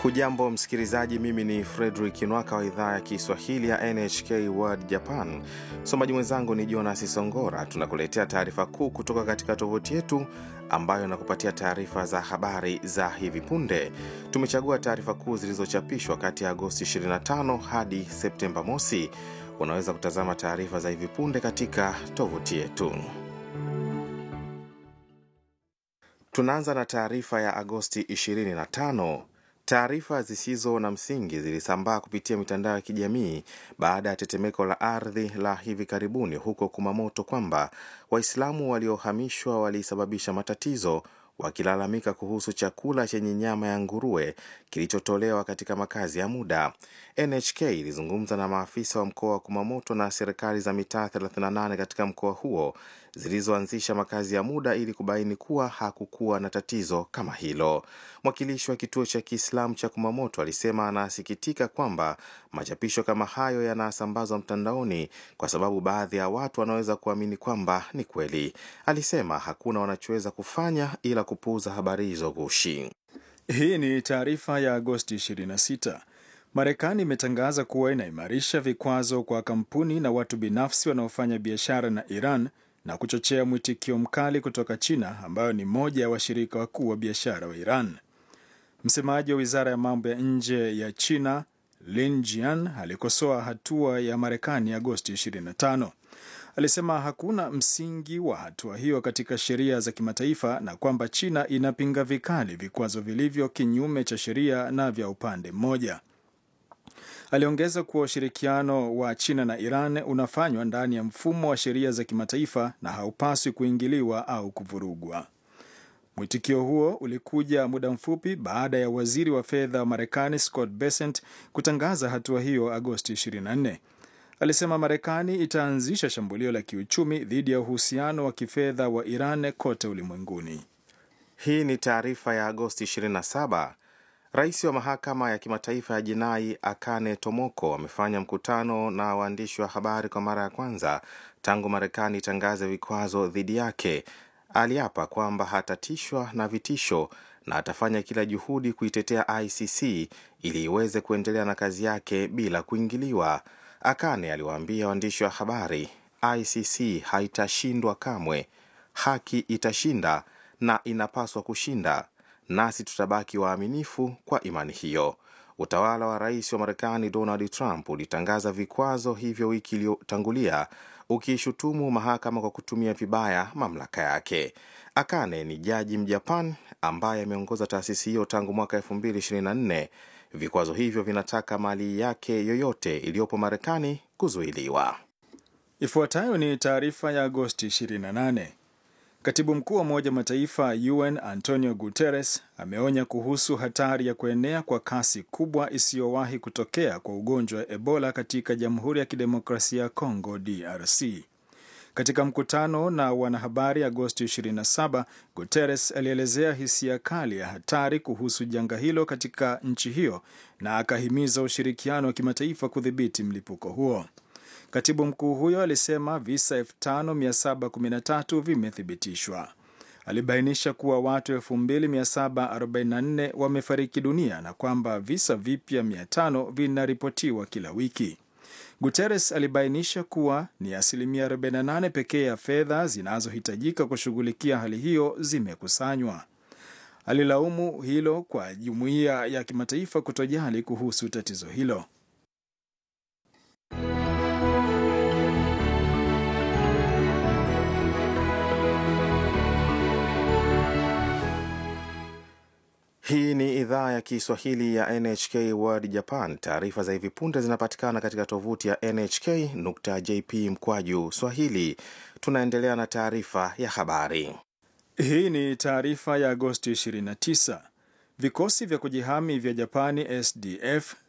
Hujambo msikilizaji, mimi ni Fredrik Nwaka wa idhaa ya Kiswahili ya NHK World Japan. Msomaji mwenzangu ni Jonas Songora. Tunakuletea taarifa kuu kutoka katika tovuti yetu ambayo inakupatia taarifa za habari za hivi punde. Tumechagua taarifa kuu zilizochapishwa kati ya Agosti 25 hadi Septemba mosi. Unaweza kutazama taarifa za hivi punde katika tovuti yetu. Tunaanza na taarifa ya Agosti 25. Taarifa zisizo na msingi zilisambaa kupitia mitandao ya kijamii baada ya tetemeko la ardhi la hivi karibuni huko Kumamoto kwamba Waislamu waliohamishwa walisababisha matatizo wakilalamika kuhusu chakula chenye nyama ya nguruwe kilichotolewa katika makazi ya muda. NHK ilizungumza na maafisa wa mkoa wa Kumamoto na serikali za mitaa 38 katika mkoa huo zilizoanzisha makazi ya muda ili kubaini kuwa hakukuwa na tatizo kama hilo. Mwakilishi wa kituo cha Kiislamu cha Kumamoto alisema anasikitika kwamba machapisho kama hayo yanasambazwa mtandaoni kwa sababu baadhi ya watu wanaweza kuamini kwamba ni kweli. Alisema hakuna wanachoweza kufanya ila kupuuza habari hizo gushi. Hii ni taarifa ya Agosti 26. Marekani imetangaza kuwa inaimarisha vikwazo kwa kampuni na watu binafsi wanaofanya biashara na Iran na kuchochea mwitikio mkali kutoka China ambayo ni moja ya washirika wakuu wa biashara wa Iran. Msemaji wa wizara ya mambo ya nje ya China Lin Jian alikosoa hatua ya Marekani Agosti 25. Alisema hakuna msingi wa hatua hiyo katika sheria za kimataifa na kwamba China inapinga vikali vikwazo vilivyo kinyume cha sheria na vya upande mmoja. Aliongeza kuwa ushirikiano wa China na Iran unafanywa ndani ya mfumo wa sheria za kimataifa na haupaswi kuingiliwa au kuvurugwa. Mwitikio huo ulikuja muda mfupi baada ya waziri wa fedha wa Marekani Scott Bessent kutangaza hatua hiyo Agosti 24. Alisema Marekani itaanzisha shambulio la kiuchumi dhidi ya uhusiano wa kifedha wa Iran kote ulimwenguni. Hii ni taarifa ya Agosti 27. Rais wa mahakama ya kimataifa ya jinai Akane Tomoko amefanya mkutano na waandishi wa habari kwa mara ya kwanza tangu Marekani itangaze vikwazo dhidi yake. Aliapa kwamba hatatishwa na vitisho na atafanya kila juhudi kuitetea ICC ili iweze kuendelea na kazi yake bila kuingiliwa. Akane aliwaambia waandishi wa habari, ICC haitashindwa kamwe, haki itashinda na inapaswa kushinda, nasi tutabaki waaminifu kwa imani hiyo. Utawala wa rais wa Marekani Donald Trump ulitangaza vikwazo hivyo wiki iliyotangulia ukiishutumu mahakama kwa kutumia vibaya mamlaka yake. Akane ni jaji Mjapan ambaye ameongoza taasisi hiyo tangu mwaka 2024. Vikwazo hivyo vinataka mali yake yoyote iliyopo Marekani kuzuiliwa. Ifuatayo ni taarifa ya Agosti 28. Katibu mkuu wa Umoja wa Mataifa UN Antonio Guterres ameonya kuhusu hatari ya kuenea kwa kasi kubwa isiyowahi kutokea kwa ugonjwa wa Ebola katika Jamhuri ya Kidemokrasia ya Kongo DRC. Katika mkutano na wanahabari Agosti 27, Guterres alielezea hisia kali ya hatari kuhusu janga hilo katika nchi hiyo na akahimiza ushirikiano wa kimataifa kudhibiti mlipuko huo. Katibu mkuu huyo alisema visa 5713 vimethibitishwa. Alibainisha kuwa watu 2744 wamefariki dunia na kwamba visa vipya 500 vinaripotiwa kila wiki. Guterres alibainisha kuwa ni asilimia 48 pekee ya fedha zinazohitajika kushughulikia hali hiyo zimekusanywa. Alilaumu hilo kwa jumuiya ya kimataifa kutojali kuhusu tatizo hilo. Hii ni idhaa ya Kiswahili ya NHK World Japan. Taarifa za hivi punde zinapatikana katika tovuti ya nhk.jp mkwaju swahili. Tunaendelea na taarifa ya habari. Hii ni taarifa ya Agosti 29. Vikosi vya kujihami vya Japani SDF